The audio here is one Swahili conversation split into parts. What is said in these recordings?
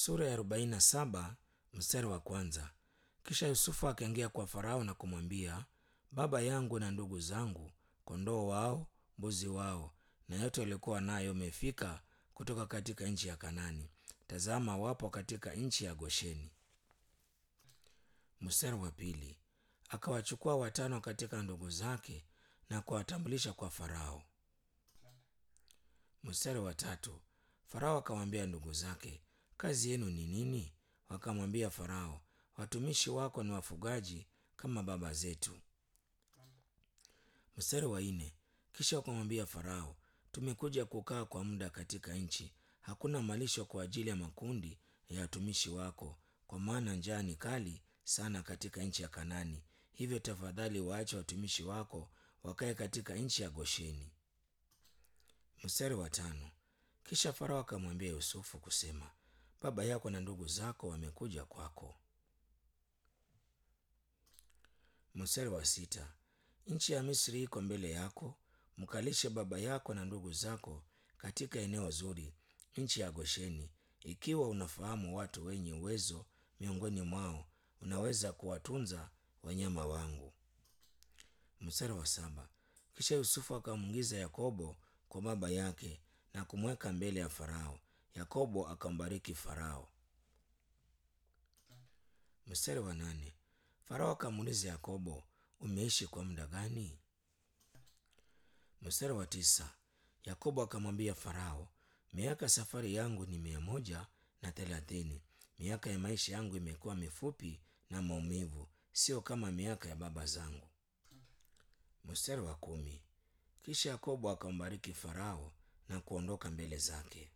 sura ya arobaini na saba mstari wa kwanza. Kisha Yusufu akaingia kwa Farao na kumwambia, baba yangu na ndugu zangu, kondoo wao, mbuzi wao na yote waliokuwa nayo wamefika kutoka katika nchi ya Kanani. Tazama, wapo katika nchi ya Gosheni. Mstari wa pili, akawachukua watano katika ndugu zake na kuwatambulisha kwa Farao. Mstari wa tatu, Farao akamwambia ndugu zake, kazi yenu ni nini? Wakamwambia Farao, watumishi wako ni wafugaji kama baba zetu. Mstari wa nne, kisha wakamwambia Farao, tumekuja kukaa kwa muda katika nchi, hakuna malisho kwa ajili ya makundi ya watumishi wako, kwa maana njaa ni kali sana katika nchi ya Kanani. Hivyo tafadhali waache watumishi wako wakae katika nchi ya Gosheni. Mstari wa tano, kisha Farao akamwambia Yusufu kusema, baba yako na ndugu zako wamekuja kwako. Mstari wa sita, nchi ya Misri iko mbele yako, mkalishe baba yako na ndugu zako katika eneo zuri, nchi ya Gosheni. Ikiwa unafahamu watu wenye uwezo miongoni mwao, unaweza kuwatunza wanyama wangu. Mstari wa saba, kisha Yusufu akamwingiza Yakobo kwa baba yake na kumweka mbele ya Farao. Yakobo akambariki Farao. Mstari wa nane, Farao akamuuliza Yakobo, umeishi kwa muda gani? Mstari wa tisa, Yakobo akamwambia Farao, miaka safari yangu ni mia moja na thelathini. Miaka ya maisha yangu imekuwa mifupi na maumivu, sio kama miaka ya baba zangu. Mstari wa kumi, kisha Yakobo akambariki Farao na kuondoka mbele zake.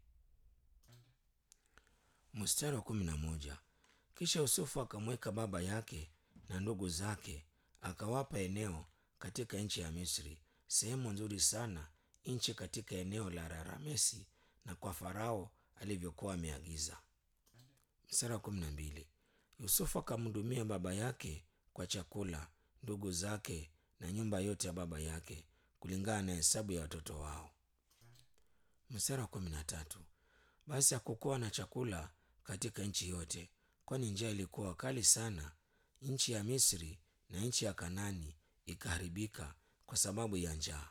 Mstari wa kumi na moja, kisha Yusufu akamweka baba yake na ndugu zake, akawapa eneo katika nchi ya Misri, sehemu nzuri sana, nchi katika eneo la Raramesi, na kwa Farao alivyokuwa ameagiza. Mstari wa kumi na mbili, Yusufu akamhudumia baba yake kwa chakula, ndugu zake na nyumba yote ya baba yake kulingana na hesabu ya watoto wao. Mstari wa kumi na tatu, basi hakukuwa na chakula katika nchi yote, kwani njaa ilikuwa kali sana. Nchi ya Misri na nchi ya Kanani ikaharibika kwa sababu ya njaa.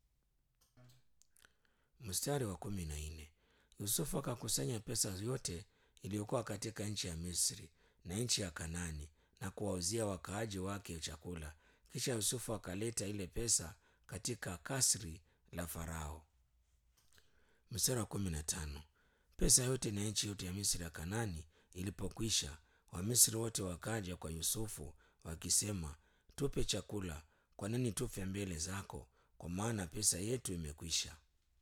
Mstari wa kumi na nne, Yusufu akakusanya pesa yote iliyokuwa katika nchi ya Misri na nchi ya Kanani na kuwauzia wakaaji wake chakula. Kisha Yusufu akaleta ile pesa katika kasri la Farao. Mstari wa kumi na tano, pesa yote na nchi yote ya Misri ya Kanani ilipokwisha, Wamisri wote wakaja kwa Yusufu wakisema, tupe chakula, kwa nini tufe mbele zako? Kwa maana pesa yetu imekwisha.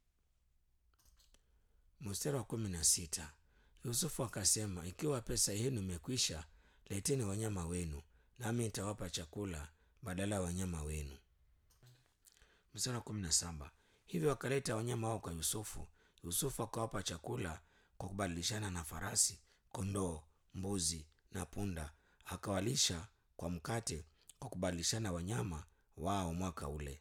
Mstari wa kumi na sita, Yusufu akasema, ikiwa pesa yenu imekwisha, leteni wanyama wenu, nami nitawapa chakula badala ya wanyama wenu. Mstari wa kumi na saba, hivyo wakaleta wanyama wao kwa Yusufu. Yusufu akawapa chakula kwa kubadilishana na farasi, kondoo, mbuzi na punda, akawalisha kwa mkate kwa kubadilishana wanyama wao mwaka ule.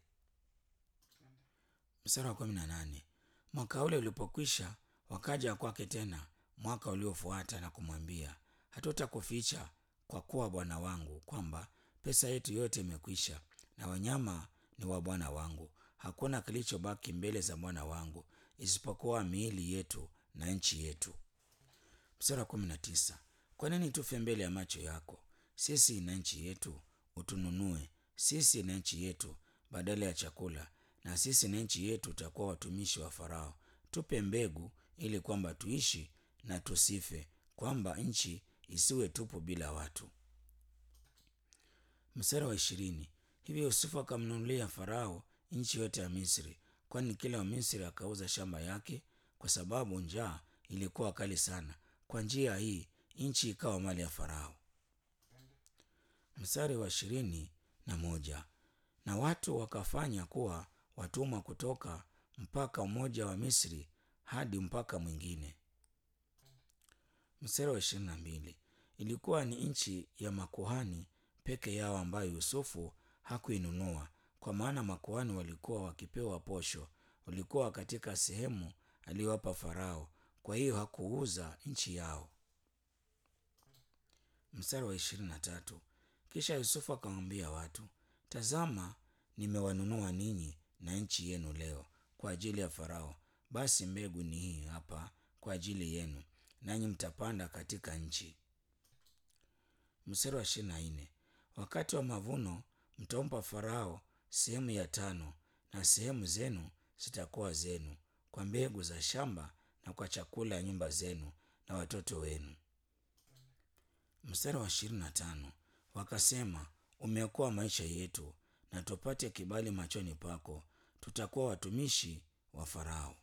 Mstari wa kumi na nane, mwaka ule ulipokwisha, wakaja kwake tena mwaka uliofuata na kumwambia, hatutakuficha kwa kuwa bwana wangu, kwamba pesa yetu yote imekwisha na wanyama ni wa bwana wangu. Hakuna kilichobaki mbele za bwana wangu isipokuwa miili yetu na nchi yetu. Mstari wa kumi na tisa, kwa nini tufe mbele ya macho yako, sisi na nchi yetu? Utununue sisi na nchi yetu badala ya chakula, na sisi na nchi yetu tutakuwa watumishi wa Farao. Tupe mbegu ili kwamba tuishi na tusife, kwamba nchi isiwe tupu bila watu. Mstari wa ishirini, hivyo Yusufu akamnunulia Farao nchi yote ya Misri, kwani kila Wamisri akauza shamba yake, kwa sababu njaa ilikuwa kali sana. Kwa njia hii nchi ikawa mali ya Farao. Mstari wa ishirini na moja, na watu wakafanya kuwa watumwa kutoka mpaka mmoja wa Misri hadi mpaka mwingine. Mstari wa ishirini na mbili, ilikuwa ni nchi ya makuhani peke yao ambayo Yusufu hakuinunua, kwa maana makuhani walikuwa wakipewa posho, walikuwa katika sehemu aliyowapa Farao. Kwa hiyo hakuuza nchi yao. Mstari wa ishirini na tatu. Kisha Yusufu akamwambia watu, tazama, nimewanunua ninyi na nchi yenu leo kwa ajili ya Farao. Basi mbegu ni hii hapa kwa ajili yenu, nanyi mtapanda katika nchi. Mstari wa ishirini na nne. Wakati wa mavuno mtampa Farao sehemu ya tano, na sehemu zenu zitakuwa zenu kwa mbegu za shamba na kwa chakula ya nyumba zenu na watoto wenu. Mstari wa ishirini na tano. Wakasema, umeokoa maisha yetu na tupate kibali machoni pako, tutakuwa watumishi wa Farao.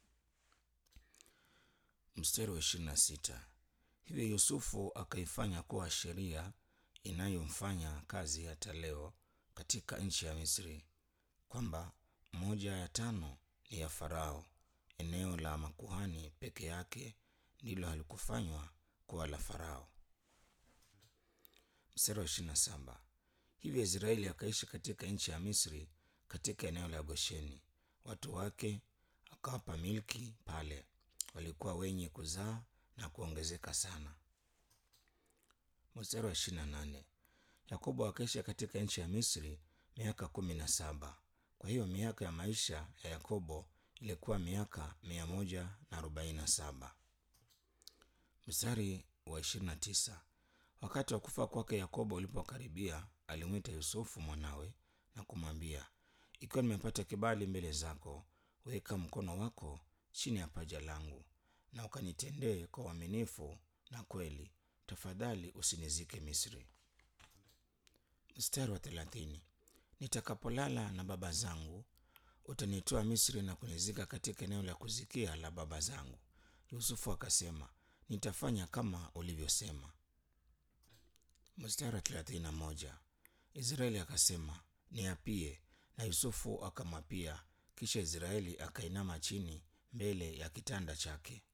Mstari wa ishirini na sita. Hivyo Yusufu akaifanya kuwa sheria inayomfanya kazi hata leo katika nchi ya Misri, kwamba moja ya tano ni ya Farao. Eneo la makuhani peke yake ndilo halikufanywa kuwa la Farao. Mstari wa ishirini na saba. Hivyo Israeli akaishi katika nchi ya Misri katika eneo la Gosheni. Watu wake akawapa milki pale, walikuwa wenye kuzaa na kuongezeka sana. Mstari wa ishirini na nane. Yakobo akaishi katika nchi ya Misri miaka kumi na saba. Kwa hiyo miaka ya maisha ya Yakobo ilikuwa miaka mia moja na arobaini na saba. Mstari wa ishirini na tisa. Wakati wa kufa kwake Yakobo ulipokaribia, alimwita Yusufu mwanawe na kumwambia, ikiwa nimepata kibali mbele zako, weka mkono wako chini ya paja langu na ukanitendee kwa uaminifu na kweli, tafadhali usinizike Misri. Mstari wa thelathini. Nitakapolala na baba zangu, utanitoa Misri na kunizika katika eneo la kuzikia la baba zangu. Yusufu akasema, nitafanya kama ulivyosema. Mstari wa thelathini na moja. Israeli akasema, niapie, na Yusufu akamwapia. Kisha Israeli akainama chini mbele ya kitanda chake.